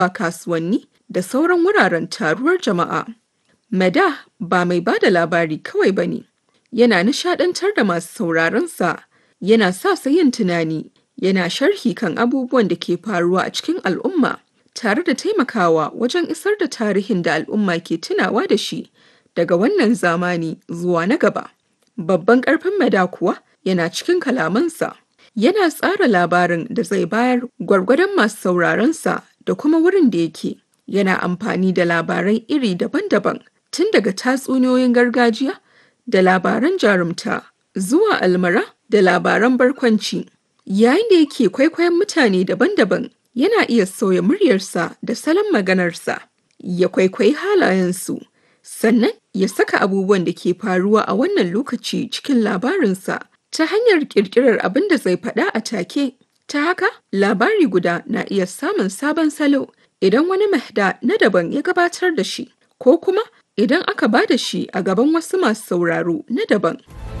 a kasuwanni da sauran wuraren taruwar jama'a. Mada ba mai ba da labari kawai ba ne, yana nishaɗantar da masu sauraronsa, yana sa su yin tunani, yana sharhi kan abubuwan da ke faruwa a cikin al'umma, tare da taimakawa wajen isar da tarihin da al'umma ke tunawa da shi daga wannan zamani zuwa na gaba. Babban ƙarfin Mada kuwa yana cikin kalamansa. Yana tsara labarin da zai bayar gwargwadon masu sauraronsa da kuma wurin da yake. Yana amfani da labarai iri daban-daban tun daga tatsuniyoyin gargajiya da labaran jarumta zuwa almara da labaran barkwanci. Yayin da yake kwaikwayon mutane daban-daban yana iya sauya muryarsa da salon maganarsa, ya kwaikwayi halayensu, sannan ya saka abubuwan da ke faruwa a wannan lokaci cikin labarinsa ta hanyar ƙirƙirar abin da zai faɗa a take. Ta haka, labari guda na iya samun sabon salo idan wani mahda na daban ya gabatar da shi, ko kuma idan aka ba da shi a gaban wasu masu sauraro na daban.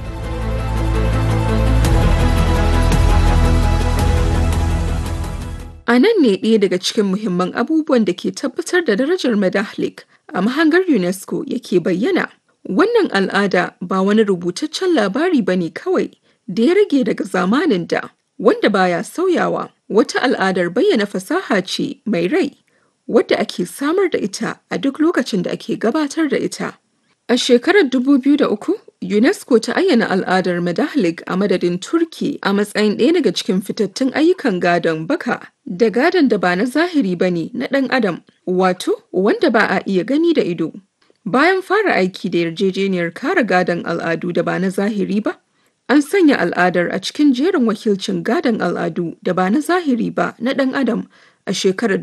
A nan ne ɗaya daga cikin muhimman abubuwan da ke tabbatar da darajar Medahlik a mahangar UNESCO yake bayyana. Wannan al'ada ba wani rubutaccen labari ba ne kawai da ya rage daga zamanin da, wanda baya sauyawa. Wata al'adar bayyana fasaha ce mai rai, wadda ake samar da ita a duk lokacin da ake gabatar da ita. A shekarar 2003, UNESCO ta ayyana al'adar Medahlik a madadin Turki a matsayin ɗaya daga cikin fitattun ayyukan gadon baka da gadon da ba na zahiri ba ne na ɗan adam, wato wanda ba a iya gani da ido. Bayan fara aiki da yarjejeniyar kare gadon al'adu da ba na zahiri ba, an sanya al'adar a cikin jerin wakilcin gadon al'adu da ba na zahiri ba na ɗan adam a shekarar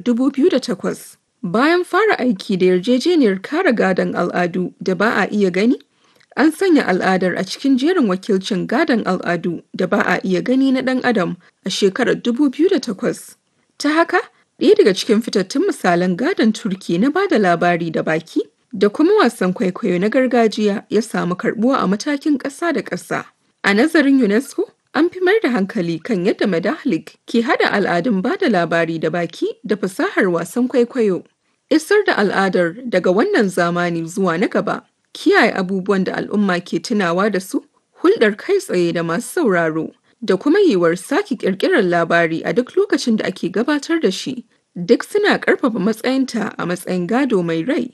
2008. Bayan fara aiki da yarjejeniyar kare gadon al'adu da ba a iya gani, an sanya al'adar a cikin jerin wakilcin gadon al'adu da ba a iya gani na ɗan adam a shekarar 2008. Ta haka, ɗaya daga cikin fitattun misalan gadon Turki na ba da labari da baki da kuma wasan kwaikwayo na gargajiya ya samu karɓuwa a matakin ƙasa da ƙasa. A nazarin UNESCO, an fi mayar da hankali kan yadda Medahlik ke hada al'adun ba da labari da baki da fasahar wasan kwaikwayo. Isar da al'adar daga wannan zamani zuwa na gaba, kiyaye abubuwan da al'umma ke tunawa da su, hulɗar kai tsaye da masu sauraro, da kuma yiwuwar sake ƙirƙirar labari a duk lokacin da ake gabatar da shi, duk suna ƙarfafa matsayinta a matsayin gado mai rai.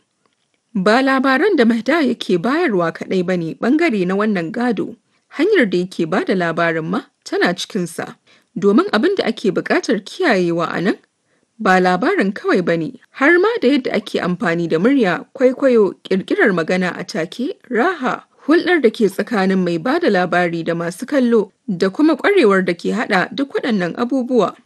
Ba labaran da Mahda yake bayarwa kaɗai ba ne ɓangare na wannan gado. hanyar da yake ba da labarin ma tana cikinsa domin abin da ake buƙatar kiyayewa a nan ba labarin kawai ba ne har ma da yadda ake amfani da murya kwaikwayo ƙirƙirar magana a take raha hulɗar da ke tsakanin mai ba da labari da masu kallo da kuma ƙwarewar da ke haɗa duk waɗannan abubuwa.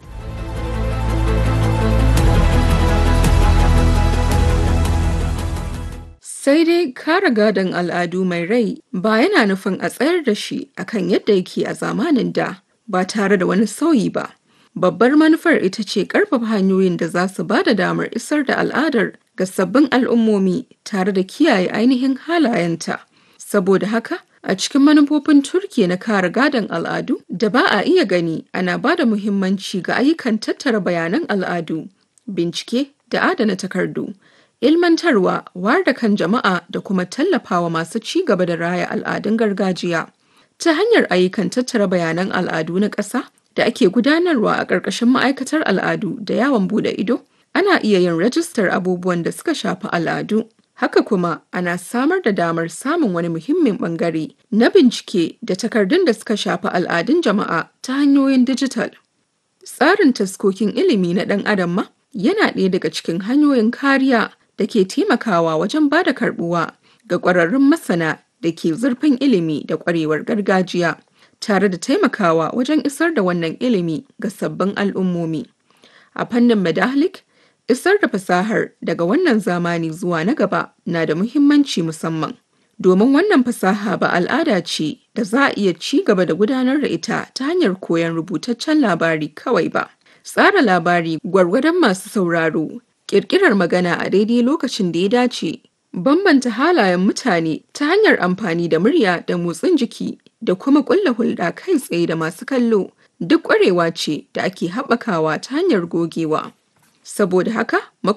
Sai dai kare gadon al'adu mai rai ba yana nufin a tsayar da shi akan yadda yake a zamanin da ba tare da wani sauyi ba. Babbar manufar ita ce ƙarfafa hanyoyin da za su ba da damar isar da al'adar ga sabbin al'ummomi tare da kiyaye ainihin halayenta. Saboda haka, a cikin manufofin Turkiya na kare gadon al'adu da ba a iya gani ana ba da muhimmanci ga ayyukan tattara bayanan al'adu, bincike da adana takardu. ilmantarwa wayar da kan jama'a da kuma tallafawa masu ci gaba da raya al'adun gargajiya ta hanyar ayyukan tattara bayanan al'adu na ƙasa da ake gudanarwa a ƙarƙashin ma'aikatar al'adu da yawon bude ido ana iya yin rajistar abubuwan da suka shafi al'adu haka kuma ana samar da damar samun wani muhimmin bangare na bincike da takardun da suka shafi al'adun jama'a ta hanyoyin dijital tsarin taskokin ilimi na ɗan adam ma yana ɗaya daga cikin hanyoyin kariya da ke taimakawa wajen ba da karbuwa ga ƙwararrun masana da ke zurfin ilimi da ƙwarewar gargajiya tare da taimakawa wajen isar da wannan ilimi ga sabbin al'ummomi. A fannin Medahlik, isar da fasahar daga wannan zamani zuwa na gaba na da muhimmanci musamman. Domin wannan fasaha ba al'ada ce da za a iya ci gaba da gudanar da ita ta hanyar koyon rubutaccen labari kawai ba. Tsara labari gwargwadon masu sauraro ƙirƙirar magana a daidai lokacin da ya dace, bambanta halayen mutane ta hanyar amfani da murya da motsin jiki da kuma ƙulla hulɗa kai tsaye da masu kallo duk ƙwarewa ce da ake haɓakawa ta hanyar gogewa. Saboda haka